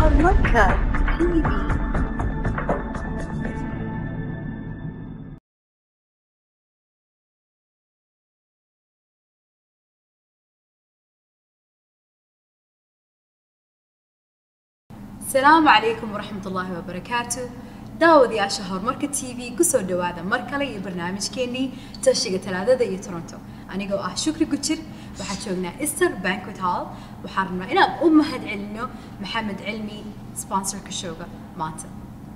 Harmonica TV. asalaamu calaykum waraxmat ullaahi wabarakaatu daawadayaasha horumarka t v kusoo dhawaada mar kale iyo barnaamijkeenii tashiga talaadada iyo toronto anigoo ah shukri gujir waxaa joognaa easter banquet hall waxaan rabnaa inaan u mahad celino maxamed cilmi sponsorka showga maanta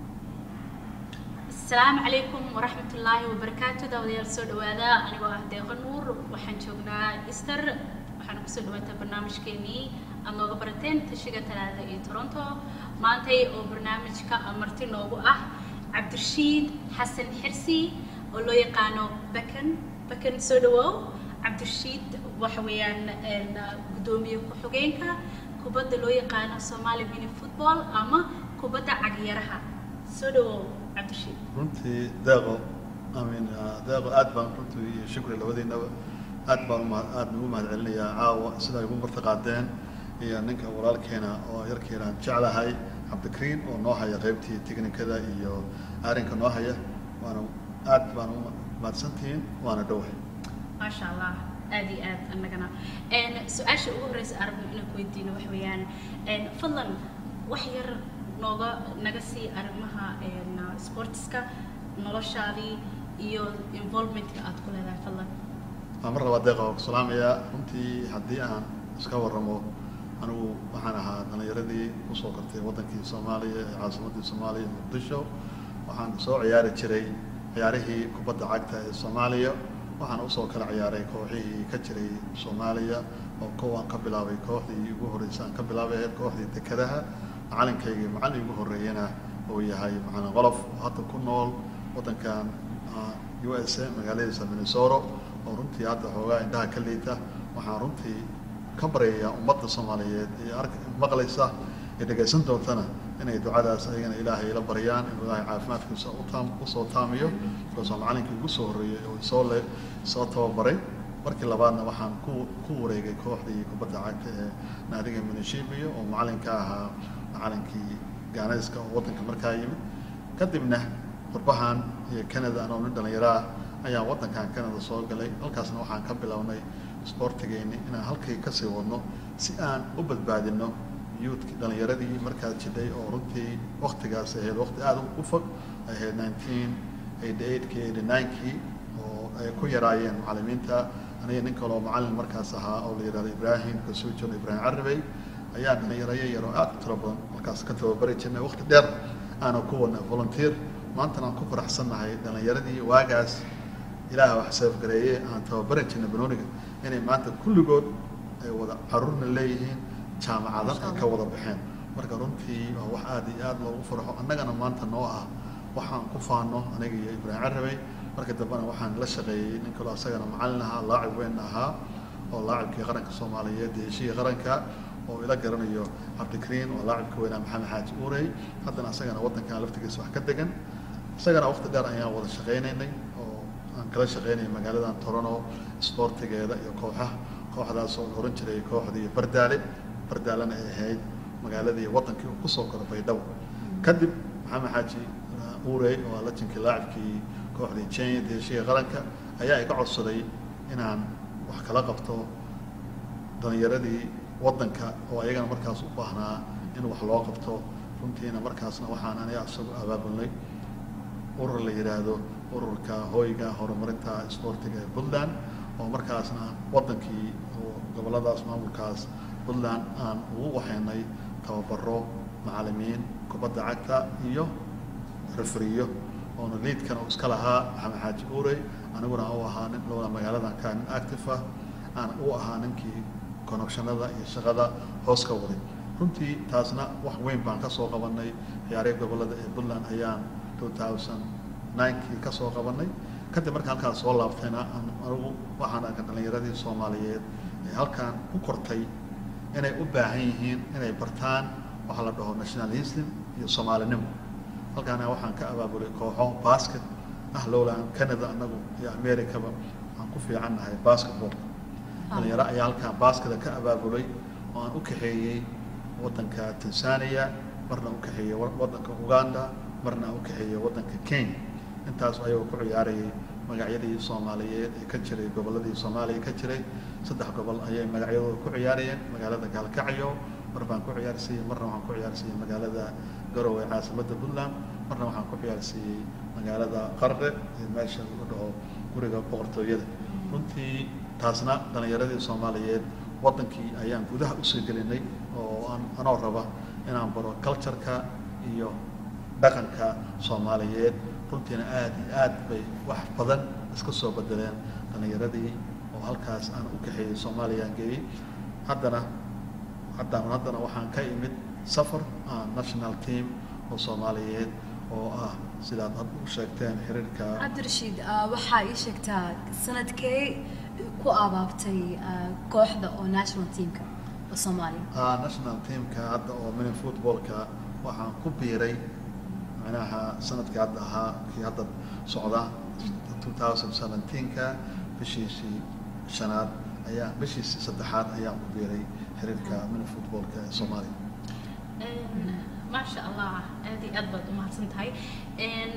asalaamu calaykum waraxmat ullaahi wabarakaatu daawadayaal soo dhawaada anigoo ah deeqo nuur waxaan joognaa easter waxaana kusoo dhawaataa barnaamijkeenii aad nooga barateen tashiga talaada iyo toronto maantay oo barnaamijka marti noogu ah cabdirashiid xasan xirsi oo loo yaqaano bakan bakan soo dhawow cabdirashiid waxa weeyaan guddoomiye ku-xigeenka kubadda loo yaqaano somali mini football ama kubadda cagyaraha soo dhawow cabdirashiid runtii deeqo amin deeqo aad baan runtii iyo shukri labadiinaba aad baan uma aad ugu mahad celinayaa caawa sida ay ugu martaqaadeen iyo ninka walaalkeena oo yarkeenaan jeclahay cabdikariin oo noo haya qaybtii tiknikada iyo arrinka noo haya waana aad baan u mahadsantihiin waana dhowahay maasha allah aad iyo aad annagana su-aasha ugu horreysa aan rabno inaan ku weydiino waxa weeyaan fadlan wax yar nooga naga sii arrimaha sportiska noloshaadii iyo involvementka aad ku leedahay fadlan waa mar labaad deeqa oo ku salaamayaa runtii haddii aan iska warramo anigu waxaan ahaa dhalinyaradii kusoo kartay waddankii soomaaliya ee caasimaddii soomaaliya muqdisho waxaan soo ciyaari jiray ciyaarihii kubadda cagta ee soomaaliya waxaan usoo kala ciyaaray kooxihii ka jiray soomaaliya oo kowaan ka bilaabay kooxdii ugu horreysay aan ka bilaabay ahayd kooxdii dekedaha macalinkaygii macallin ugu horreeyana uu yahay macallin qolof oo hadda ku nool waddankan u s a magaaladiisa minnesota oo runtii hadda xoogaa indhaha ka liita waxaan runtii ka baryayaa ummadda soomaaliyeed ee ark maqlaysa ee dhegaysan doontana inay ducadaas ayagana ilaahay la baryaan inuu ilaahay caafimaadkiisa utaam usoo taamiyo markaasoo macallinkii ugu soo horreeyey oo isoo le soo tababaray markii labaadna waxaan ku ku wareegay kooxdii kubadda cagta ee naadiga minishibiyo oo macallinka ahaa macallinkii gaanayska oo waddanka markaa yimid kadibna qurbahan iyo canada anoo nin dhallinyaro ah ayaan waddankan canada soo galay halkaasna waxaan ka bilownay isboortigeeni inaan halkay kasii wadno si aan u badbaadino youthki dhalinyaradii markaas jidhay oo runtii waktigaas ahayd wakti aada u fog ay ahayd nineteen eighty eightkii eighty ninekii oo ay ku yaraayeen macallimiinta aniga nin kaloo macallin markaas ahaa oo la yidhahdo ibraahim kasuujon ibraahim carabey ayaa dhalinyarayo yaroo aad u tiro badan markaas ka tababari jirnay wakti dheer aana ku wadnay volunteer maantana aan ku faraxsannahay dhalinyaradii waagaas ilaah wax seefgareeye aan tababari jirnay banooniga inay maanta kulligood ay wada caruurna leeyihiin jaamacadan ay ka wada baxeen marka runtii waa wax aad iyo aad loogu farxo annagana maanta noo ah waxaan ku faano aniga iyo ibraahim carabey marka dambena waxaan la shaqeeyey nin kaloo asagana macallin ahaa laacib weyn ahaa oo laacibkii qaranka soomaaliyeed iyo heshiga qaranka oo ila garanayo cabdikariin oo laacibka weynaa maxamed xaaji uurey haddana asagana waddankan laftigiisa wax ka degan isagana waqti dheer ayaan wada shaqaynaynay oo aan kala shaqaynayay magaaladan torono isboortigeeda iyo kooxaha kooxdaas oo la ohan jiray kooxdii bardaale bardaalena ay ahayd magaaladii waddankii uu kusoo koro baydhabo kadib maxamed xaaji uurey oo lajinkii laacibkii kooxdii jenya deeshiga qaranka ayaa iga codsaday inaan wax kala qabto dhalinyaradii waddanka oo ayagana markaas u baahnaa in wax loo qabto runtiina markaasna waxaan aniga isagu abaabulnay urur la yidhaahdo ururka hooyga horumarinta isboortiga ee puntland oo markaasna waddankii oo gobolladaas maamulkaas puntland aan ugu waxaynay tababaro macallimiin kubadda cagta iyo refriyo oona liidkan uu iska lahaa maxamed xaaji uurey aniguna u ahaa nin lowna magaaladan kaa nin active ah aan u ahaa ninkii connectionada iyo shaqada hoos ka waday runtii taasna wax weyn baan ka soo qabanay ciyaarihii gobollada ee puntland ayaan two thousand ninkii ka soo qabanay kadib marka halkaan soo laabtayna anigu waxaan arka dhalinyaradii soomaaliyeed ee halkaan ku kortay inay u baahan yihiin inay bartaan waxa la dhaho nationalism iyo soomaalinimo halkaana waxaan ka abaabulay kooxo basket ah lowland canada anagu iyo americaba aan ku fiican nahay basketball dhalinyaro ayaa halkaan baskeda ka abaabulay oo aan u kaxeeyey waddanka tanzania marna u kaxeeyey wa- waddanka uganda marna u kaxeeyey waddanka kenya intaas ayuu ku ciyaarayay magacyadii soomaaliyeed ee ka jiray gobolladii soomaaliya ka jiray saddex gobol ayay magacyadooda ku ciyaarayeen magaalada gaalkacyo mar baan ku ciyaarsiiyey marna waxaan ku ciyaarsiiyey magaalada garowe caasimadda puntland marna waxaan ku ciyaarsiiyey magaalada qarre ee meesha lagu dhaho guriga boqortooyada runtii taasna dhalinyaradii soomaaliyeed waddankii ayaan gudaha usoo gelinay oo aan anoo raba inaan baro cultureka iyo dhaqanka soomaaliyeed runtiina aad iyo aad bay wax badan iska soo bedeleen dhalinyaradii oo halkaas aan u kaxeeyey soomaaliyaan geeyey haddana haddaan haddana waxaan ka imid safar ah, national team oo soomaaliyeed oo ah sidaad hadda u sheegteen xiriirka cabdirashiid ah, waxaa ii sheegtaa sanadkee ku abaabtay ah, kooxda oo national teamka oo soomaaliya ah, national teamka hadda oo mini footballka waxaan ku biiray macnaha sanadkii hadda ahaa kii hadda socda 2017ka bishiisii shanaad ayaa bishiisii saddexaad ayaan ku biiray xiriirka mini footballka ee soomaaliya maasha allah aad iyo aad baad u mahadsan tahay Een,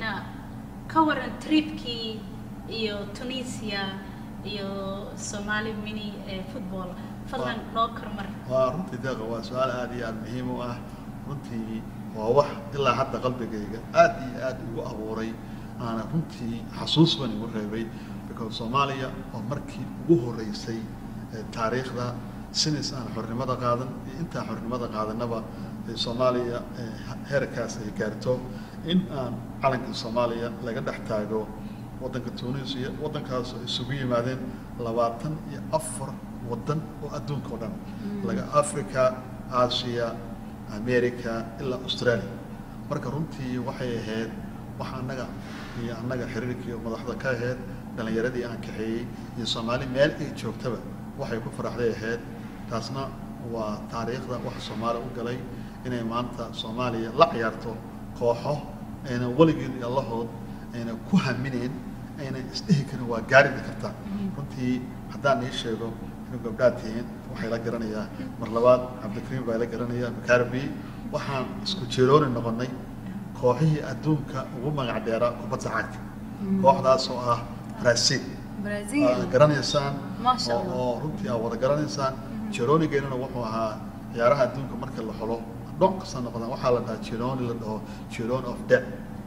ka waran tripkii iyo tunisia iyo somali mini eh, football fadlan noo kormar waa runtii deeqa waa su-aal aad iyo aad muhiim u ah runtii waa wax ilaa hadda qalbigayga aad iyo aad igu abuuray aana runtii xasuus ban igu reebay because soomaaliya oo markii ugu horeysay ee taariikhda sinis aan xornimada qaadan iyo intaan xornimada qaadanaba ee soomaaliya ee heerkaas ay gaarto in aan calankii soomaaliya laga dhex taago waddanka tunisia waddankaas oo isugu yimaadeen labaatan iyo afar waddan oo adduunka oo dhan laga africa aasiya america ilaa australia marka runtii waxay ahayd wax annaga iyo annaga xiriirkii madaxda ka ahayd dhalinyaradii aan kaxeeyey iyo soomaali meel ay joogtaba waxay ku faraxday ahayd taasna waa taariikhda wax soomaali u galay inay maanta soomaaliya la ciyaarto kooxo ayna weligeed iyo allahood ayna ku hamineen ayna isdhihi karin waa gaaridi kartaa runtii haddaan ii sheego inuu gabdhaad tihiin waxay la garanayaa mar labaad cabdikariim baa la garanaya makarbi waxaan isku jeerooni noqonay kooxihii adduunka ugu magac dheeraa kubadda cagta kooxdaas oo ah brazil brazil Aad garanaysaan Masha oo- Allah. oo runtii aad wada garanaysaan jeroonigeennana wuxuu ahaa ciyaaraha adduunka marka la xulo dhon kasta noqdaan waxaa la dhahaa jeroni la dhaho jeroni of death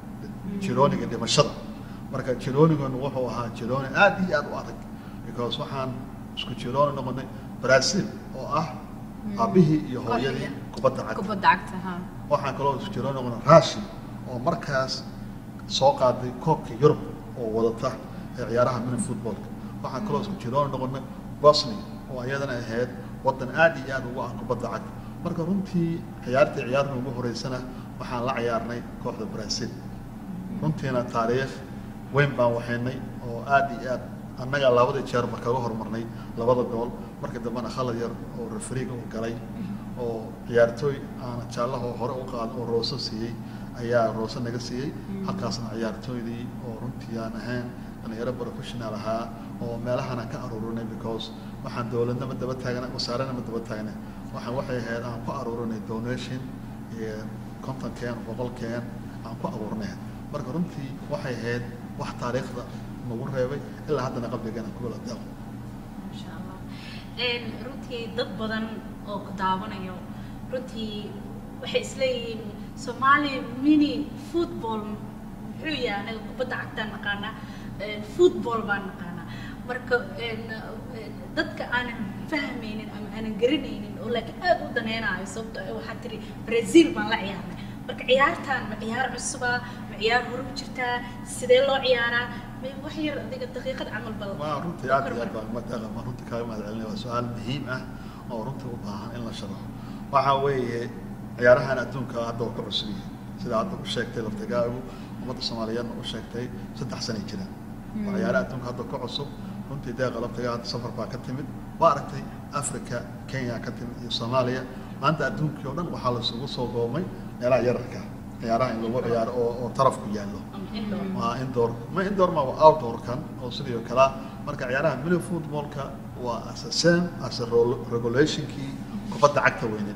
jeroniga dhimashada marka jeroniganu wuxuu ahaa jeroni aad iyo aad u adag because waxaan isku jerooni noqonay brazil oo ah aabihii iyo hooyadii kubadda cagta kubadda cagta ha waxaan kaloo isku jerooni noqonay rushi oo markaas soo qaaday koobka yurub oo wadata ee ciyaaraha mini footballka waxaan kaloo isku jerooni noqonay bosnia oo iyadana ahayd waddan aad iyo aad ugu ah kubadda cagta marka runtii ciyaartii ciyaarna ugu horeysana waxaan la ciyaarnay kooxda brazil runtiina taariikh weyn baan waxaynay oo aad iyo aad annaga labada jeerba kaga hormarnay labada gool marka dambena khalad yar oo refriga uu galay oo ciyaartooy aana jaallahoo hore u qaad oo rooso siiyey ayaa rooso naga siiyey halkaasna ciyaartooydii oo runtii aan ahayn dhalinyaro professional ahaa oo meelahana ka aruurinay because waxaan dowladnama daba taagna wasaarenama daba taagna waxaan waxay ahayd aan ku aruurinay donation iyo kontonkeen boqolkeen aan ku abuurnay marka runtii waxay ahayd wax taariikhda nagu reebay ilaa haddana qalbigana kuwala daaqo Masha Allah. Een, runtii dad badan oo ku daawanayo runtii waxay isleeyihiin Somali mini football muxuu yahay anaga kubadda cagtaan naqaanaa een, football baan naqaanaa marka een, een, dadka aanan fahmaynin ama aanan garanaynin oo laakiin aad u daneynayo sababto ah waxaa tiri Brazil baan la ciyaarnay marka ciyaartaan ma ciyaar cusuba ma ciyaar hore u jirtaa sidee loo ciyaaraa ma- wax yar adiga daqiiqad camal bal waa runtii aad iyo aad baan madaqa ma runtii kaaga mahad celinaya waa su-aal muhiim ah oo runtii u baahan in la sharaxo waxaa weeye ciyaarahan adduunka hadda waa ka cusub yihiin sida hadda u sheegtay laftigaagu ummadda soomaaliyeedna u sheegtay saddex sanay jiraan waa ciyaaraha adduunka hadda ka cusub runtii deeqa laftigaa hadda safar baa ka timid waa aragtay africa kenya ka timid iyo soomaaliya maanta adduunkii oo dhan waxaa lasugu soo goomay meelaha yararka ciyaaraha in lagu ciyaaro oo oo tarafku yaallo ama indoor waa indoor ma indoor ma waa outdoorkan oo sidii oo kale marka ciyaaraha mini footballka waa as a same as a rol- regulationkii kubadda cagta weyneed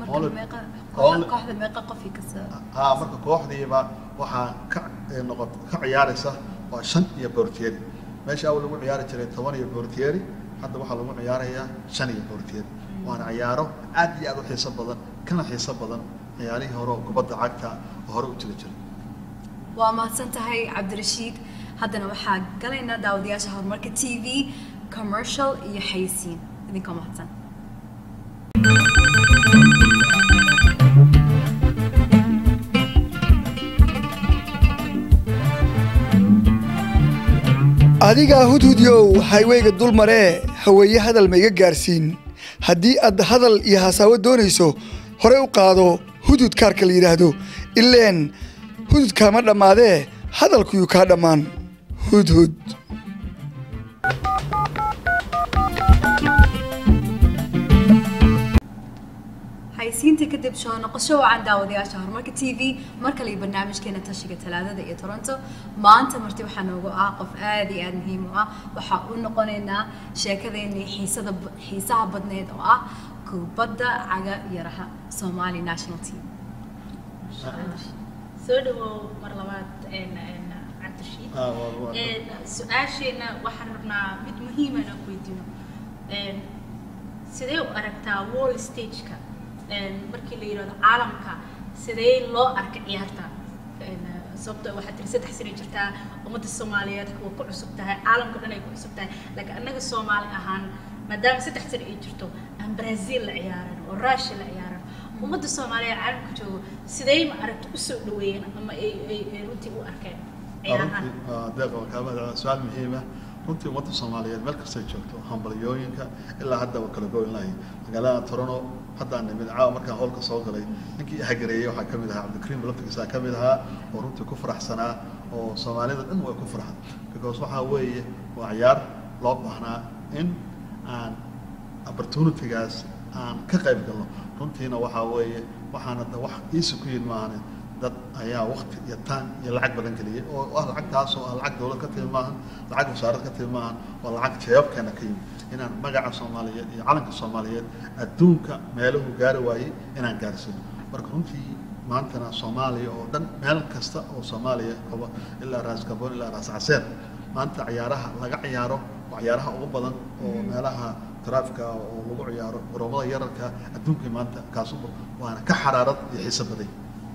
marka Only- meeqa only- kooxda kooxda meeqa qofii kasta haa marka kooxdiiba waxaa ka eh, noqot ka ciyaaraysa waa shan iyo boortieri meesha awal lagu ciyaari jiray toban iyo boortieri hadda waxaa lagu ciyaarayaa shan iyo boortieri waana ciyaaro aad iyo aad u xiiso badan kana xiiso badan ciyaarihii hore oo kubadda cagta oo hore u jiri jiray waa mahadsan tahay cabdirashiid haddana waxaa galaynaa daawadayaasha horumarka t v commercial iyo xayisiin idinkoo mahadsan adigaa hudhudyow hayweyga dul maree haweeye hadal ma iga gaarsiin haddii aad hadal iyo hasaawo doonayso hore u qaado hudud kaarka la yidhaahdo ileen hudud kaama dhammaadee hadalkuyuu kaa dhammaan hudhud haysiinta kadib soo noqosho wacan daawadayaasha horumarka t v mar kale iyo barnaamijkeena tashiga talaadada iyo toronto maanta marti waxaa noogu ah qof aad iyo aad muhiim u ah waxaa u noqonaynaa sheekadeenii xiisada xiisaha badneed oo ah kubadda caga yaraha somali national team soo dhawow mar labaad een, een, cabdirashiid Ah, waa- waa- Een, su-aasheena waxaan rabnaa mid muhiima inaan ku weydiino Een, sidee u aragtaa wall stageka Een, markii la yidhahdo caalamka sidee loo arka ciyaarta Een, sababtoo waxaa tiri saddex sano jirtaa ummadda soomaaliyeed kuwa ku cusub tahay caalamka dhan ay ku cusub tahay laakiin annaga soomaali ahaan maadaama saddex sano ay jirto aan brazil la ciyaaran oo russia la ciyaaran ummadda soomaaliyeed caalamka joogo sidee ma aragta usoo dhaweeyeen ama ay ay ay runtii u arkeen ciyaarahan runtii waa deeq waa kaama su-aal muhiim ah runtii ummadda soomaaliyeed meel kastay joogto hambalyooyinka ilaa hadda waa kala goyn lahay magaalada torono haddaan nimid caawa markaan howlka soo galay ninkii hagareeyey waxaa ka mid ahaa cabdikariim laftigiisa ka mid ahaa oo runtii ku faraxsanaa oo soomaalida dhan way ku farxan because waxaa weeye waa ciyaar loo baahnaa in aan opportunitygaas aan ka qayb galno runtiina waxaa weeye waxaana da wax iisi ku yid maahane dad ayaa wakti iyo taan iyo lacag badan geliyey oo ah lacagtaas oo ah lacag dowlad ka timi maahan lacag wasaarad ka timi maahan waa lacag jeebabkeena ka yimid inaan magaca soomaaliyeed iyo calanka soomaaliyeed adduunka meeluhu gaari waayey inaan gaarsiino marka runtii maantana soomaaliya oo dhan meel kasta oo soomaaliya qabo ilaa raas gaboon ilaa raas caseer maanta ciyaaraha laga ciyaaro waa ciyaaraha ugu badan oo meelaha taraafika oo lagu ciyaaro garoomada yararka adduunkii maanta kaasuba waana ka xaraarad iyo xiiso baday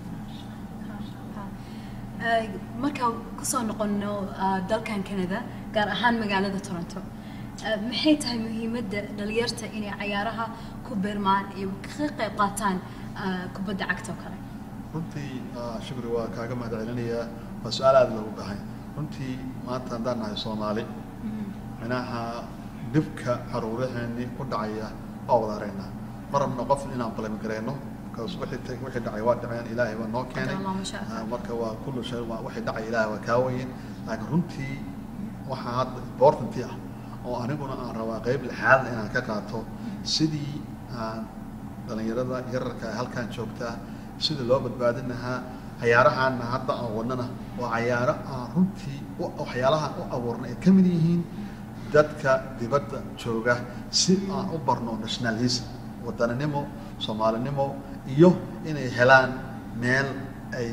Ee, markaan kusoo noqono ah, dalkan canada gaar ahaan magaalada toronto eh, maxay tahay muhiimadda dhalinyarta inay cayaaraha ku beermaan iyo ka qayb qaataan ah, kubadda cagta oo kale runtii ah, shukri waa kaaga mahad celinayaa waa su-aal aada loogu baahay runtii maanta haddaan nahay soomaali minaha dhibka caruuraheenii ku dhacaya waa wada aragnaa ma rabno qof inaan balami gareyno because wixii tag- wixii dhacay waa dhaceen ilaahay baa noo keenay Allahu ma sha Allah. Ah, marka waa kullu shay waa wixii dhacay ilaahay waa kaa weyn laakiin runtii waxaa hadda importanti ah oo aniguna aan rabaa qeyb lixaad inaan ka qaato sidii aan dhalinyarada yararka ee halkan joogtaa sidii loo badbaadin lahaa cayaarahaana hadda aan wadnana waa cayaaro aan runtii u- waxyaalahan u abuurnay ay ka mid yihiin dadka dibadda jooga si aan u barno nationalism wadaninimo soomaalinimo iyo inay helaan meel ay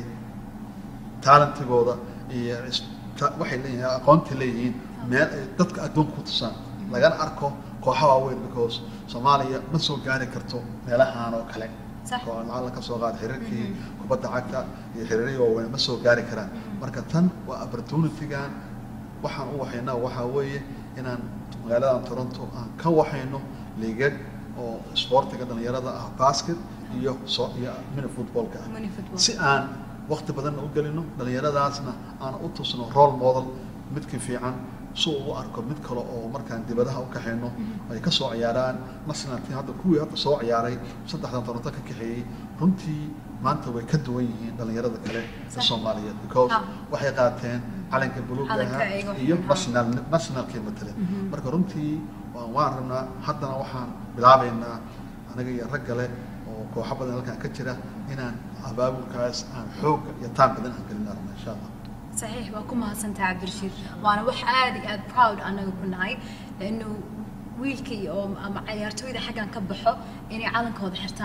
talentigooda iyo is- ta- waxay leeyihiin aqoontii leeyihiin meel ay dadka adduunka ku tusaan lagana arko kooxa waaweyn because soomaaliya ma soo gaari karto meelahaan oo kale Sax. oo lacag la ka soo qaada xiriirkii kubadda cagta iyo xiriirihii waaweyn ma soo gaari karaan marka tan waa opportunitygan waxaan u waxaynaa waxaa weeye inaan magaaladan toronto aan ka waxayno liigag oo sportiga dhalinyarada ah basket iyo so iyo mini footballka ah Mini football. si aan waqti badanna u gelino dhalinyaradaasna aan u tusno role model midkii fiican si uu u arko mid kale oo markaan dibadaha u kaxayno ay ka soo ciyaaraan national team hadda kuwii hadda soo ciyaaray saddexdan toronto ka kaxeeyey runtii maanta way ka duwan yihiin dhalinyarada kale ee Sax. soomaaliyeed because Ah. waxay qaateen calanka buluuga Calanka ahaa iyaga iyo waxay national nationalkii matale marka runtii waan waan rabnaa haddana waxaan bilaabaynaa anaga iyo rag kale oo kooxo badan halkan ka jira inaan abaabulkaas aan xoogga iyo taan badan aan gelin rabna insha allah صحيح waa ku mahadsantahay cabdirashiid waana wax aad iyo aad proud anaga ku nahay laannu wiilkii oo ama cayaartooyda xaggan ka baxo inay calankooda xirtaan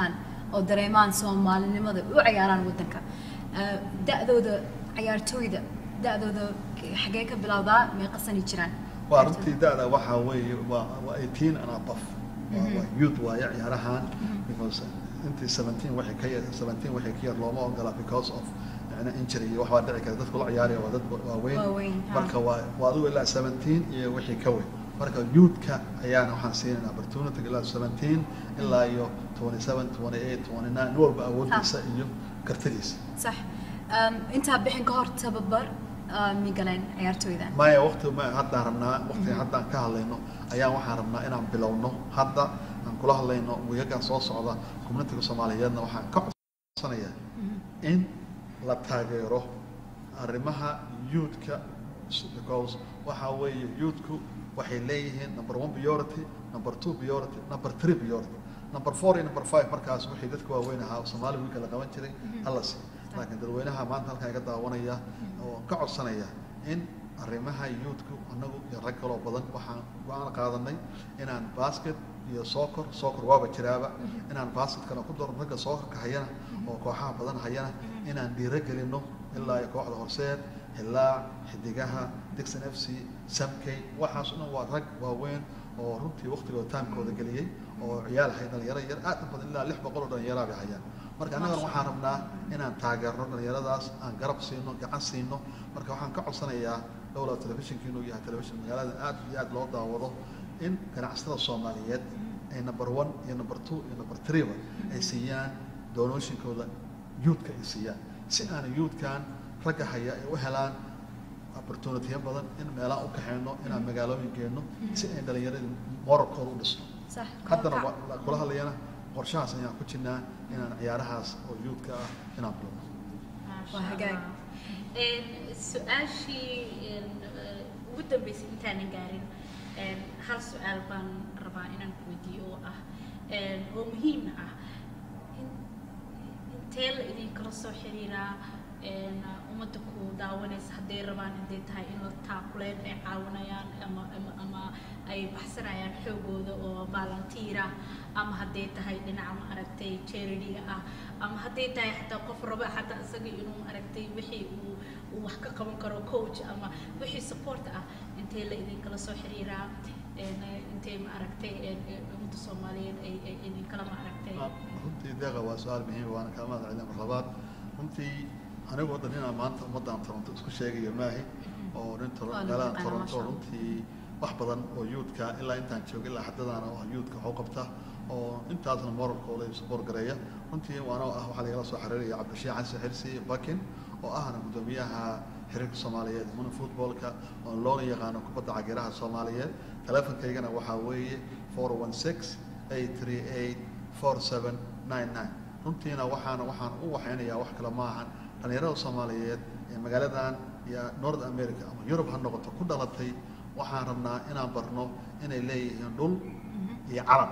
oo dareemaan soomaalinimada u ciyaaraan wadanka Eh, da-dooda ciyaartooyda da-dooda xagee ka bilowdaa meeqa sani jiraan waa runtii da-da waxaa weeye waa waa eighteen and above waa waa youth waaye ciyaarahan because intii seventeen waxay ka yar seventeen waxay ka yar looma ogola because of yani injury iyo wax baa dhici kara dadku la ciyaaraya waa dad waaweyn Waaweyn, ha. marka waa waa adigu ilaa seventeen iyo wixii ka weyn marka youthka ayaana waxaan siinayna opportunity ilaa seventeen ilaa iyo twenty seven twenty eight twenty nine nin walba awoodiisa iyo kartidiisa sax Um, intaa bixin ka hor tababar uh, mi galeen ciyaartooydan maya waqti ma haddaan rabnaa waqtiga haddaan ka hadlayno ayaan waxaan rabnaa inaan bilowno hadda aan kula hadlayno wiigagan soo socda communitiga soomaaliyeedna waxaan ka codsanayaa in la taageero arrimaha youthka because waxaa weeye youthku waxay leeyihiin number one priority number two priority number three priority number four iyo number five markaas wixii dadka waaweyn ahaa oo soomaali wiilka la qaban jiray hala sii laakiin dadweynaha maanta halkan iga daawanaya oo ka codsanaya in arrimaha youthku annagu iyo rag kaloo badan waxaan go-aan qaadanay inaan basket iyo soccer soccer waaba jiraaba inaan basketkana ku daro ragga soccerka hayana oo kooxaha badan hayana inaan dhiiro gelino ilaa iyo kooxda horseed hilaac xidigaha dixon f c samkey waxaas o dhan waa rag waaweyn oo runtii waqtigooda taamkooda geliyey oo ciyaal hay dhalinyaro yar aad u badan ilaa lix boqol oo dhalinyara bay hayaan marka annagana waxaan rabnaa inaan taageerno dhalinyaradaas aan garab siino gacan siino marka waxaan ka codsanayaa dhowla telefishinka inuu yahay telefishin magaalada aad iyo aad loo daawado in ganacsatada soomaaliyeed ay number one iyo number two iyo number threeba ay siiyaan doonooyinkooda youthka ay siiyaan si aan youthkan ragga haya ay u helaan opportunitiya badan in meelaha u kaxeyno inaan magaalooyin geenno si ay dhalinyaradii moralkooda u dhisno sax haddana wa- la- kula hadlayana qorshahaas ayaan ku jirnaa inaan ciyaarahaas oo youthka ah inaan bilowno Waa hagaag. Een, su-aashii een, eh, ugu dambeysay intaanan gaarin een, hal su-aal baan rabaa inaan ku weydiiyo oo ah een, oo muhiim ah In- intee la idinkala soo xiriiraa een, ummadda ku daawanaysa hadday rabaan hadday tahay in la taakuleen ay caawinayaan ama ama ama ay baxsanayaan xoogooda oo volunteer ah ama hadday tahay dhinaca ma aragtay charity-ga ah ama hadday tahay xataa qof raba xataa isaga inuu aragtay wixii uu uu wax ka qaban karo coach ama wixii support ah intee la idinkala soo xiriiraa een, eh, intee ma aragtay een, eh, ummadda soomaaliyeed ay ay idinkala ma aragtay runtii deeqa waa su-aal muhiim waana kaa mahad celina mar labaad runtii anigu waddan inaan maanta ummaddan toronto isku sheegayo maahi oo nin Toro- Waa magaalada naqaana, toronto masha Allah. runtii wax badan oo youthka ilaa intaan joogay ilaa haddadaana oo youthka waxu qabta oo intaasna moralkooda iyo support gareeya runtii waana ah waxaa lagala soo xiriiraya cabdishiix xasan xirsi bakin oo ahna guddoomiyaha xiriirka soomaaliyeed muna footballka oo loona yaqaano kubadda cagiraha soomaaliyeed teleefonkaygana waxaa weeye four one six eight three eight four seven nine nine runtiina waxaana waxaan u waxaynayaa wax kale maahan dhalinyarada soomaaliyeed ee magaaladan iyo north america ama yurub ha noqoto ku dhalatay waxaan rabnaa inaan barno inay leeyihiin dhul iyo calan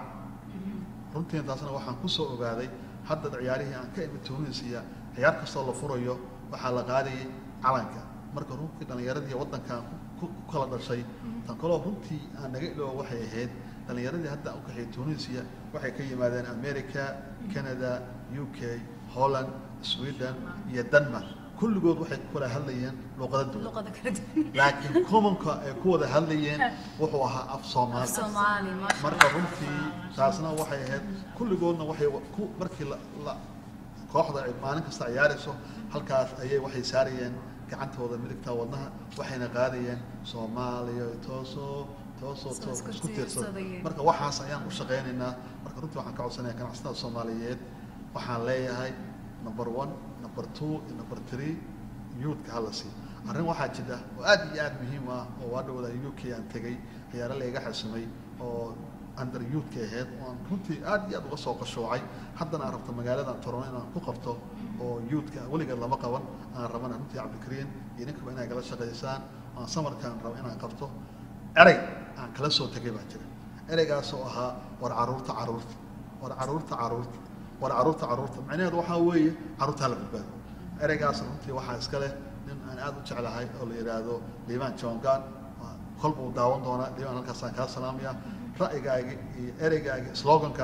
runtii taasna waxaan ku soo ogaaday hadda ciyaarihii aan ka imid tunisia ciyaar kastoo la furayo waxaa la qaadayay calanka marka runtii dhalinyaradii waddankan ku ku kala dhashay tan kaloo runtii aan naga iloobo waxay ahayd dhalinyaradii hadda u kaxay tunisia waxay ka yimaadeen america canada u k holland sweden iyo denmark kulligood waxay ku kala hadlayeen luuqada duwan luqada kala duwan laakiin commonka ay ku wada hadlayeen wuxuu ahaa af soomaali soomaali maasha marka runtii taasna waxay ahayd kulligoodna waxay wa- ku markii la la kooxda ay maalin kasta ciyaarayso halkaas ayay waxay saarayeen gacantooda midigta wadnaha waxayna qaadayeen soomaaliya toosoo toosoo Soo toos isku isku tiirsan tiirsadayeen. marka waxaas ayaan u shaqaynaynaa marka runtii waxaan ka codsanayaa ganacsatada soomaaliyeed waxaan leeyahay number one number two iyo number three youthka hala sii arrin waxaa jira oo aad iyo aad muhiim ah oo waa dhowda u k aan tegay ciyaaro layga xasimay oo under youthka ahayd oo aan runtii aad iyo aad uga soo qashoocay haddana aan rabto magaaladan torono inaan ku qabto oo youthka weligeed lama qaban aan rabana runtii cabdikariin iyo ninkaba inay kala shaqaysaan aan samarkaan rabo inaan qabto erey aan kala soo tegay baa jira ereygaas oo ahaa war caruurta caruurta war caruurta caruurta war caruurta caruurta macnaheedu waxaa weeye caruurta hala badbaado ereygaas runtii waxaa iska leh nin aan aad u jeclahay oo la yidhaahdo liibaan jongan kolba uu daawan doonaa liibaan halkaasaan kaa salaamaya ra'yigaagi iyo ereygaagi slogankaagina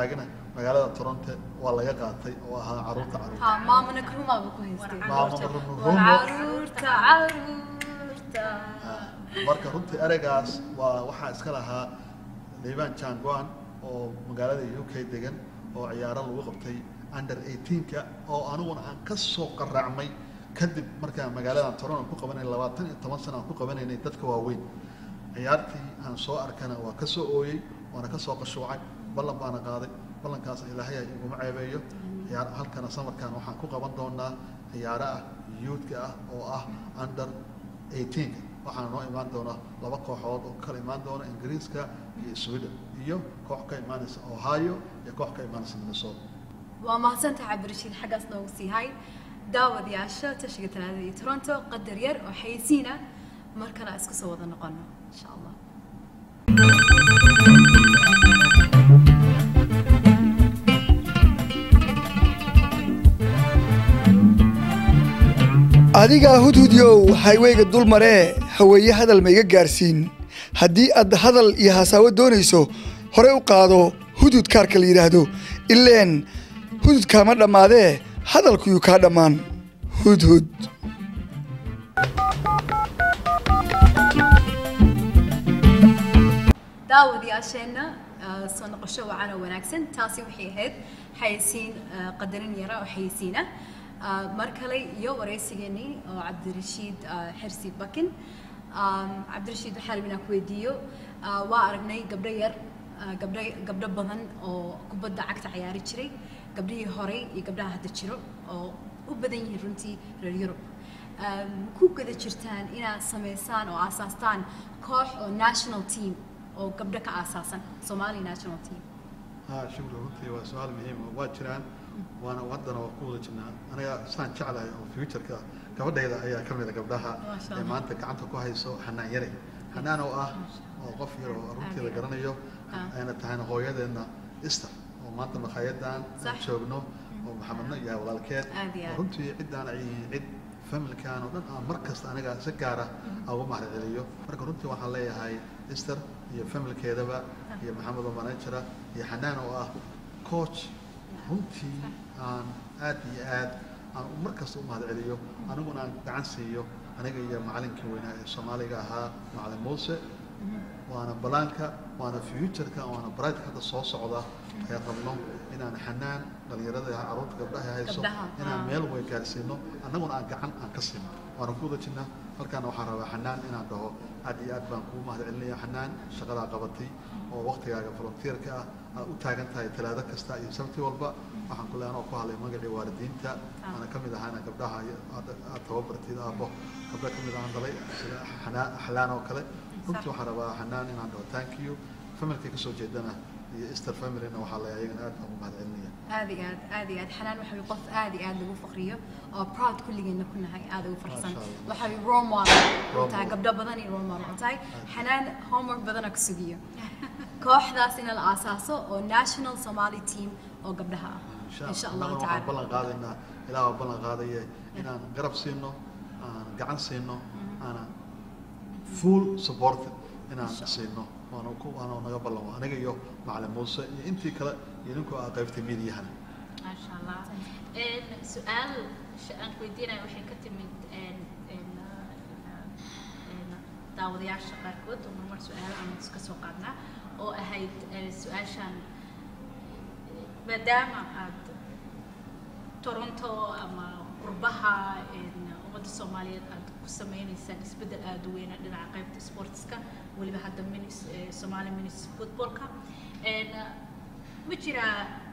magaalada toronto waa laga qaatay oo ahaa caruurta caruurta ha maamuna karumaaba ku haystay Maamo War Rumo. caruurta caruurta Ah, marka runtii ereygaas waa waxaa iska lahaa liibaan janguan oo magaalada u k degan oo ciyaaro lagu qabtay under 18ka oo aniguna aan ka soo qaraacmay kadib markaan magaaladan toronto ku qabanay labaatan iyo toban sana aan ku qabanaynay dadka waaweyn ciyaartii aan soo arkana waa ka soo ooyey waana ka soo qashuucay ballan baana qaaday ballankaas ilaahay ay iguma ceebeeyo ciyaar halkana samarkan waxaan ku qaban doonaa ciyaaro ah youthka ah oo ah under 18 waxaana noo imaan doona laba kooxood oo kala imaan doona ingiriiska iyo sweden iyo koox ka imaanaysa ohio iyo koox ka imaanaysa minnesota waa mahadsantahay cabdirashiid xaggaas noogu sii hay daawadayaasha tashiga talaadada iyo toronto qadar yar oo xayeysiina mar kale aan isku soo wada noqono insha allah adigaa hudhudyow hayweyga dul maree haweeye hadal ma iga gaarsiin haddii aad hadal iyo hasaawo doonayso hore u qaado hudud kaarka la yidhaahdo ileen hudud kaama dhammaadee hadalkuyuu kaa dhammaan hudhud daawadayaasheenna ah, soo noqosho wacan oo wanaagsan taasi waxay ahayd xayeysiin ah, qadarin yara oo xayeysiina Ah, mar kale iyo wareysigeennii oo cabdirashiid ah, xirsi bakin Um, cabdirashiid waxaa rabay inaan ku weydiiyo ah, waa aragnay gabdho yar ah, gabdho gabdho badan oo kubadda cagta ciyaari jiray gabdhihii horey iyo gabdhaha hadda jiro oo u badan yihiin runtii reer yurub um, ku guda jirtaan inaad samaysaan oo aasaastaan koox oo national team oo gabdho ka aasaasan somali national team ها شكرا runtii waa su-aal muhiim ah waa jiraan waana haddana waa ku wada jirnaa aniga saan jeclahay oo futureka gabadhayda ayaa ka mid a gabdhaha Masha ee Allah. maanta gacanta ku hayso xanaan yare xanaan oo ah oo qof yar oo runtii la Aad. garanayo Ah. ayna tahayna hooyadeedna Esther oo maanta makhaayaddan aan Sax. joogno oo maxamedna iyo walaalkeed Aad iyo oo aad. runtii ciddaan ay cid familkan oo dhan aan mar kasta aniga si gaara aan ugu mahadceliyo marka runtii waxaan leeyahay Esther iyo familkeedaba iyo maxamed oo manajera iyo xanaan oo ah coach runtii aan aad iyo aad aan mar kasta u mahadceliyo aniguna aan gacan siiyo aniga iyo macalinkii weynaa ee soomaaliga ahaa macalin muuse waana balaanka waana futureka waana brightka hadda soo socda ayaan rabno inaan xanaan dhalinyarada caruurta gabdhaha hayso Gabdhaha, inaan ah. meel way gaarsiino annaguna aan gacan aan ka siino waana ku wada jirnaa halkaana waxaan rabaa xanaan inaan dhaho aad iyo aad baan kugu mahadcelinaya xanaan shaqadaa qabatay oo waktigaaga volunteerka ah aad u taagan tahay talaado kasta iyo sabti walba waxaan ku leeyahay anoo ku hadlay magacii waalidiinta ana ka mid ahaana gabdhaha iyo aad aad tababartid aabbo gabdho ka mid ahaan dhalay sida xanaan axlaan oo kale runtii waxaan rabaa xanaan inaan dhaho thank you familka kasoo jeedana iyo Easter familyna waxaa la ayagana aad baan ugu mahadcelinaya aad iyo aad aad iyo aad xanaan waxa way qof aad iyo aad lagu faqriyo oo proud kulligeena ku nahay aad ugu farxsan Masha Allah. waxa way role model Role u tahay model. gabdho badan iyo role model u tahay xanaan homework badana ku sugiyo kooxdaas in la aasaaso oo national somali team oo gabdhaha ah insha allahu waxaan tacaala ballan qaadaynaa ilaah waa ballan qaadaya inaan garab siino aan gacan siino aanan full support inaan siino waana ku waana naga ballan aniga iyo macalin muuse iyo intii kale iyo ninkuu aa qaybtay miidiyahana ما شاء الله إن سؤال شأن ويدينا وحين كتمت إن إن إن داود يعش قاركود ومر سؤال عن سكسو قادنا أو أهيد سؤال شان مدام عاد تورونتو أما قربها إن ومد الصومالية عاد كسمين إنسان إسبدل أدوين عندنا عقيبة سبورتسكا واللي بحد من الصومالي من فوتبولكا إن مجرى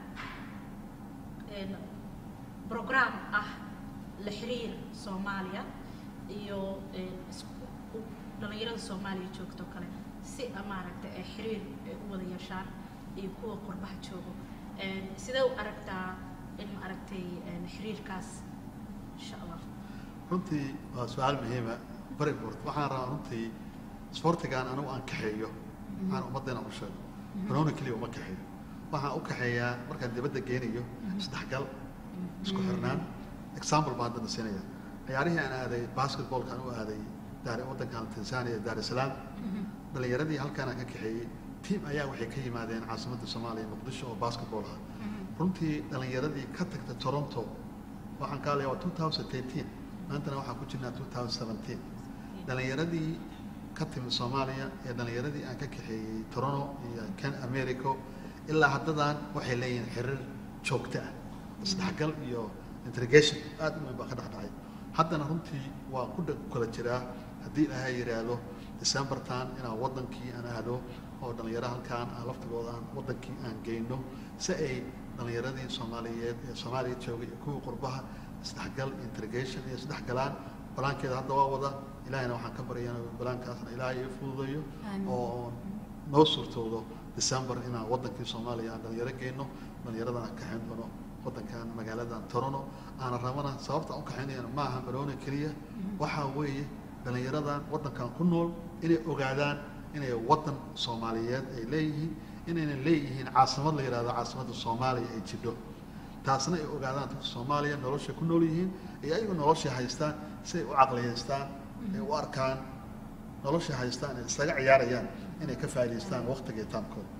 een program ah la xiriir soomaaliya iyo een isku- u- dhalinyarada soomaaliya joogto kale si ah, maaragtay ay xiriir ay u wada yeeshaan iyo kuwa qurbaha joogo Een, sidee u aragtaa in maaragtay een xiriirkaas insha allah runtii waa su-aal muhiima very important waxaan rabaa runtii sportigan anigu aan kaxeeyo aan ummaddeena u sheego banooni keliya uma kaxeeyo waxaan u kaxeeyaa markaan dibadda geenayo isdhexgal isku xirnaan example baan haddana siinaya ciyaarihii aan aaday basketballka aan u aaday daar waddankan tanzania daar es salaam dhalinyaradii halkaan aan ka kaxeeyey tiim ayaa waxay ka yimaadeen caasimadda soomaaliya muqdisho oo basketball ah runtii dhalinyaradii ka tagtay toronto waxaan ka hadlaya waa two thousand eighteen maantana waxaan ku jirnaa two thousand seventeen dhalinyaradii ka timid soomaaliya ee dhalinyaradii aan ka kaxeeyey toronto iyo kan america ilaa haddadan waxay leeyihiin xiriir joogto ah isdhexgal iyo interrogation aad u weyn baa ka dhex dhacay haddana runtii waa ku dha- kala jiraa haddii ilaahay yidhaahdo decembertan inaan wadankii aan aado oo dhalinyaro halkaan aan laftigooda aan wadankii aan geyno si ay dhalinyaradii soomaaliyeed ee soomaaliya joogay iyo kuwii qurbaha isdhexgal interrogation iyo isdhexgalaan balaankeeda hadda waa wada ilaahayna waxaan ka baryaa inuu balaankaasna ilaahay ii fududeeyo Amiin. oo noo suurtoodo december inaan wadankii soomaaliya aan dhalinyaro geyno dhalinyaradan aan kaxayn doono wadankan magaaladan toronto aana rabana sababta aan u kaxaynayana ma aha baroona keliya waxaa weeye dhalinyaradan wadankan ku nool inay ogaadaan inay wadan soomaaliyeed ay leeyihiin inayna leeyihiin caasimad la yidhahdo caasimadda soomaaliya ay jidho taasna ay ogaadaan dadka soomaaliya noloshay ku nool yihiin iyo ayagu noloshay haystaan si ay u caqliyaystaan ay u arkaan noloshay haystaan ay isaga ciyaarayaan inay ka faa'idaystaan waqtiga iyo taamkooda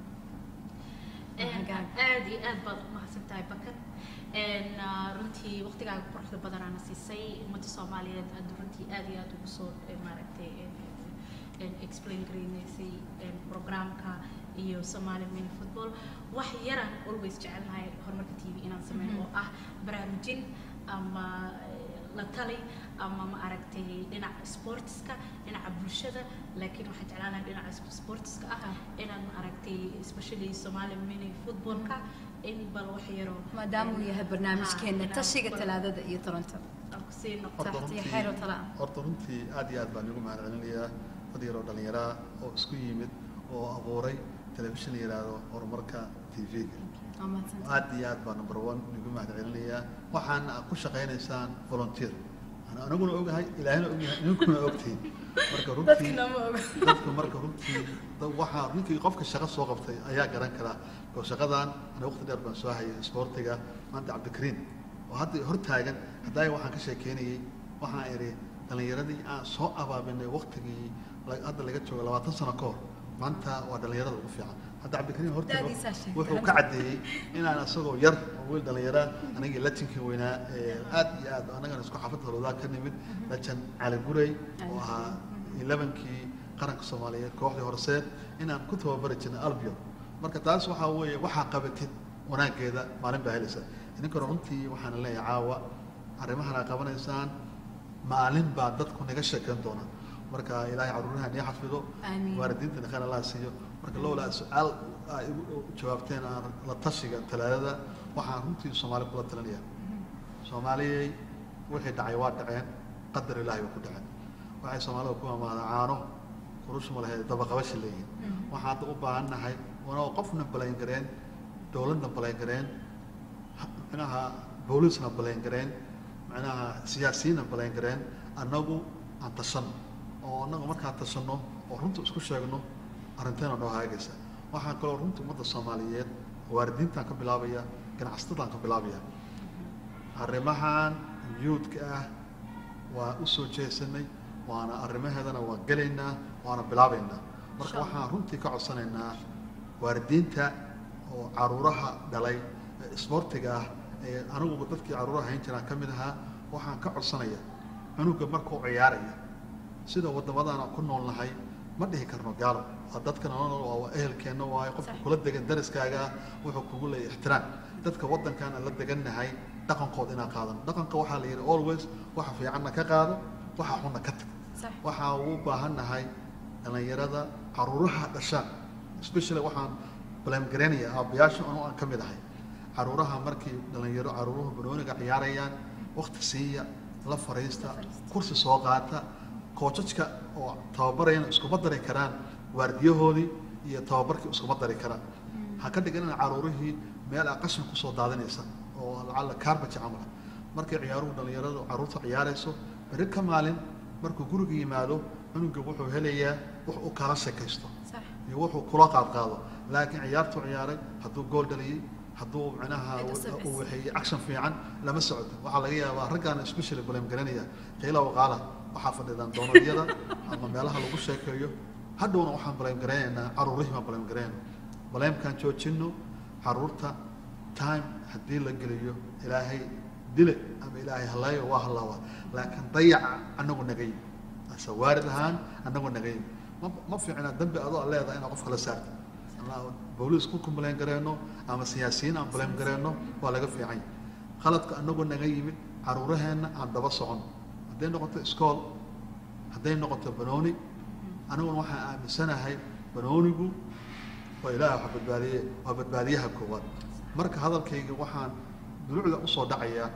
Hagaag. aad iyo aad baad umahadsan tahay bakar Een, ah, runtii waqtigaaga quruxda badanaana siisay ummadda soomaaliyeed aad runtii aad iyo aad ugu soo eh, maaragtay een, een, explain gareynaysay een, programka iyo somali mini football wax yaraan always jecelnahay horumarka t v inaan sameyn oo ah baraarujin ama eh, la tali ama ma aragtay dhinaca sportska dhinaca bulshada laakiin waxaan jeclaan lahay dhinaca sportska ah inaan ma aragtay especially somali mini footballka in bal wax yaro maadaama uu yahay barnaamijkeena Ah, tashiga inaan talaadada iyo toronto aan kusii noqdo Horta Saxti runtii- xeer oo tala ah. horta runtii aad iyo aad baan igu mahad celinayaa dad yaroo dhallinyaraa oo isku yimid oo abuuray telefishin la yidhaahdo horumarka tv-ga waa mahadsantahay. aad iyo aad baa number one igu mahad celinayaa waxaana aad ku shaqaynaysaan volunteer Ana- aniguna ogahay ilaahina ogyahay idinkuna ogtihiin marka runtii dadkina ma oga dadku marka runtii da- waxaa ninkii qofka shaqo soo qabtay ayaa garan karaa oo shaqadan ana waqti dheer baan soo hayay isboortiga maanta cabdikariin oo hadda hor taagan haddaaya waxaan ka sheekeynayay waxaan idhi dhallinyaradii aan soo abaabinay waqtigii la- hadda laga joogo labaatan sano ka hor maanta waa dhallinyarada ugu fiican hadda cabdikariin hortaago Da'diisaa sheegtay. wuxuu ka caddeeyey inaan isagoo yar oo wiil dhallinyara anigii latinkii weynaa ee aad iyo aad annagana isku xaafadda holodaa ka nimid lajan cali guray oo ahaa elebankii qaranka soomaaliyeed kooxdii horseed inaan ku tababari jirnay albion marka taas waxaa weeye waxaa qabatid wanaaggeeda maalin baa helaysa idinkana runtii waxaana leeyahay caawa arrimahan aa qabanaysaan maalin baa dadku naga sheekeyn doona marka ilaahay caruuraha nii xafido Amiin. waalidiintana khayr allah siiyo marka lowlaa su-aal aa igu jawaabteen aan la tashiga talaadada waxaan runtii soomaali kula talinaya soomaaliyey wixii dhacay waa dhaceen qadar ilaahay bay ku dhaceen waxay soomaalida ku amaada caano kurushma lahayd dabaqabashi leeyihin waxaan hadda u baahan nahay wanoo qofna balayn gareen dowladna balayn gareen micnaha booliisna balayn gareen micnaha siyaasiyiinna balayn gareen annagu aan tashanno oo annagu markaan tashanno oo runta isku sheegno arrinteena noo haagaysa waxaan kaloo runta ummadda soomaaliyeed waalidiintaan ka bilaabaya ganacsatadaan ka bilaabaya arrimahan yuudka ah waa u soo jeesanay waana arrimaheedana waan gelaynaa waana bilaabaynaa marka waxaan runtii ka codsanaynaa waalidiinta oo caruuraha dhalay ee isboortiga ah ee anigu dadkii caruuraha hayn jiraan ka mid ahaa waxaan ka codsanaya cunuga markuu ciyaaraya sida wadamadan aan ku nool nahay ma dhihi karno gaalo waa dadka nolol waa ehelkeenna waayo qofka kula degan dariskaaga wuxuu kugu leeyahay ixtiraam dadka wadankan aan la degannahay dhaqankooda inaan qaadano dhaqanka waxaa la yidhi always waxa fiicanna ka qaado waxa xunna ka tag Sax. waxaa u baahan nahay dhallinyarada caruuraha dhashaan especially waxaan blamgareynaya aabbayaasha anu aan ka mid ahay caruuraha markii dhallinyaro caruuruhu banooniga ciyaarayaan waqti siiya la fariista kursi soo qaata koojajka oo tababarayana iskuma dari karaan waardiyahoodii iyo tababarkii iskuma dari karaan ha ka dhigan in caruurihii meel aa qashin kusoo daadinaysa oo lacalla kaarbaji camal markay ciyaaruhu dhallinyaradu caruurta ciyaarayso beri ka maalin markuu guriga yimaado cunuga wuxuu helayaa wax uu kala sheekaysto Sax. iyo wuxuu kula qaadqaado laakiin ciyaartuu ciyaaray hadduu gool dhaliyey hadduu micnaha Cid u safaysa. uu waxeeyey action fiican lama socoto waxaa laga yaabaa raggaana especially blame garanaya qiila waqaala waxaa fadhidaan doonadyada ama meelaha lagu sheekeeyo hadhowna waxaan blame garanaynaa caruurihii baan blame garanayna blamekaan joojino caruurta time haddii la geliyo ilaahay dile ama ilaahay halayo waa halaaba laakiin dayaca anagu nagay ase waarid ahaan anagu nagay ma ma fiicna dambi adoo leedahay inaad qof kala saarto ama booliis ku complain gareyno ama siyaasiyiin aan blame gareyno waa laga fiican khaladka anagu naga yimid caruuraheenna aan daba socon hadday noqoto iskool hadday noqoto banooni aniguna waxaan aaminsanahay banoonigu waa ilaah waa badbaadiye waa badbaadiyaha koowaad marka hadalkayga waxaan dulucda usoo dhacayaa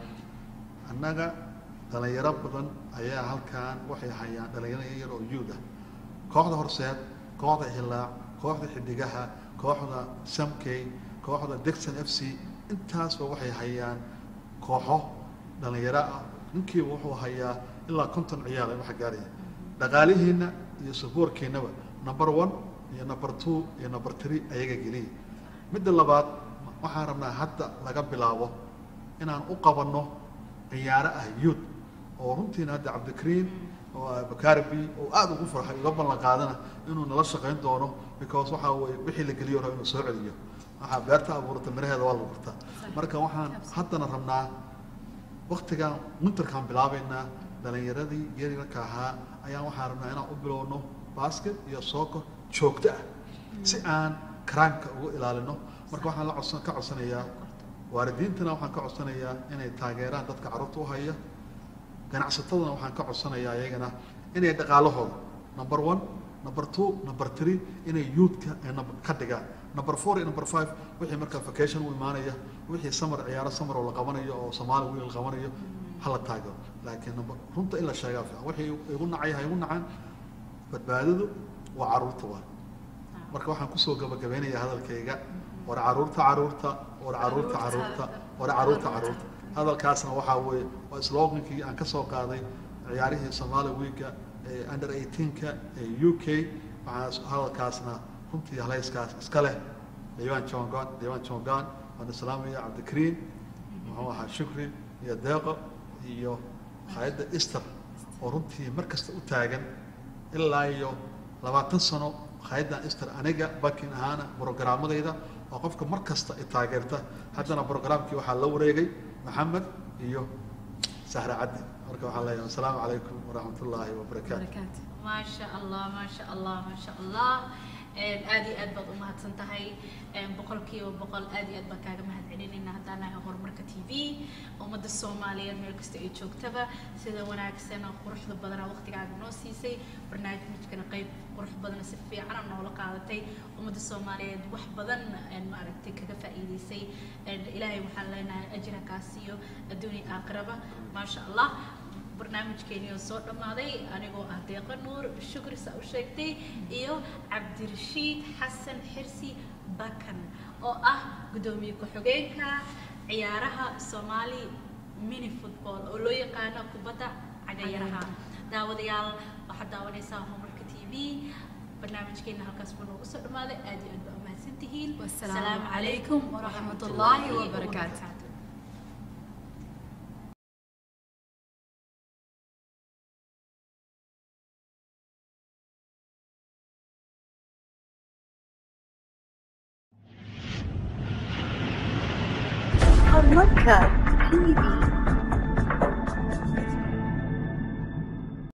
annaga dhalinyaro badan ayaa halkan waxay hayaan dhalinyaro yar oo yuud ah kooxda horseed kooxda hilaac kooxda xidigaha kooxda samkey kooxda dixon f c intaasba waxay hayaan kooxo dhalinyaro ah ninkiiba wuxuu hayaa ilaa konton ciyaal wax gaaraya dhaqaalihiina iyo saboorkeennaba number one iyo number two iyo number three ayaga geliya midda labaad waxaan rabnaa hadda laga bilaabo inaan u qabanno ciyaaro ah youth oo runtiina hadda cabdikariim oo bakaribi oo aada ugu farxay uga ballan qaadana inuu nala shaqayn doono because waxaa weye wixii la geliyo raba inuu soo celiyo waxaa beerta abuurata miraheeda waa la gurtaa marka waxaan haddana rabnaa waktigan winterkaan bilaabaynaa dhalinyaradii yaryarka ahaa ayaan waxaan rabnaa inaan u bilowno basket iyo soccer joogto ah si aan karaanka uga ilaalino marka waxaan la codsan ka codsanayaa waalidiintana waxaan ka codsanayaa inay taageeraan dadka carruurta u haya ganacsatadana waxaan ka codsanayaa iyagana inay dhaqaalahooda number one number two number three inay youthka ay nab- ka dhigaan number four iyo number five wixii markaa vacation u imaanaya wixii samar ciyaaro samar oo la qabanayo oo soomaali wiil la qabanayo hala taageero laakiin number runta in la sheegaa fiican wixii igu nacay ha igu nacaan badbaadadu waa carruurta waa marka waxaan kusoo gabagabeynayaa hadalkayga war caruurta caruurta war caruurta caruurta war caruurta caruurta hadalkaasna waxaa weeye waa slogankii aan ka soo qaaday ciyaarihii Somali Week-ga ee under 18ka ee UK waxaa hadalkaasna runtii halayskaas iska leh Diiwaan Chongan Diiwaan Chongan waan salaamaya Cabdikariim muxuu ahaa Shukri iyo Deeqo iyo hay'adda Easter oo runtii mar kasta u taagan ilaa iyo labaatan sano hay'adda Easter aniga bakin ahaana programmadayda oo qofka mar kasta i taageerta haddana programkii waxaa la wareegay maxamed iyo sahra caddi marka waxaan leeyahay asalaamu calaykum waraxmat ullaahi wabarakaatu barakaatu ما شاء الله ما شاء الله ما شاء الله aad iyo aad baad u mahadsan tahay boqolkiiba boqol aad iyo aad baan kaaga mahad celinayna haddaan nahay horumarka t v ummadda soomaaliyeed meel kasta ay joogtaba sida wanaagsan oo quruxda badana waqtigaaga noo siisay barnaamijkana qayb qurux badana si fiicana noola qaadatay ummadda soomaaliyeed wax badan maaragtay kaga faa'iidaysay ilaahay waxaan leenahay ajra kaa siiyo adduunya aakhiraba maasha allah barnaamijkeeni oo soo dhammaaday anigoo ah deeqa nuur shukri saa u sheegtay iyo cabdirashiid xasan xirsi bakan oo ah guddoomiye ku-xigeenka ciyaaraha soomaali mini football oo loo yaqaano kubadda cagayaraha daawadayaal waxaad daawanaysaa horumarka t v barnaamijkeena halkaas buu noogu soo dhammaaday aad iyo aad baa umahadsan tihiin Wassalaamu calaykum waraxmatullaahi wabarakaatu. Horumarka TV.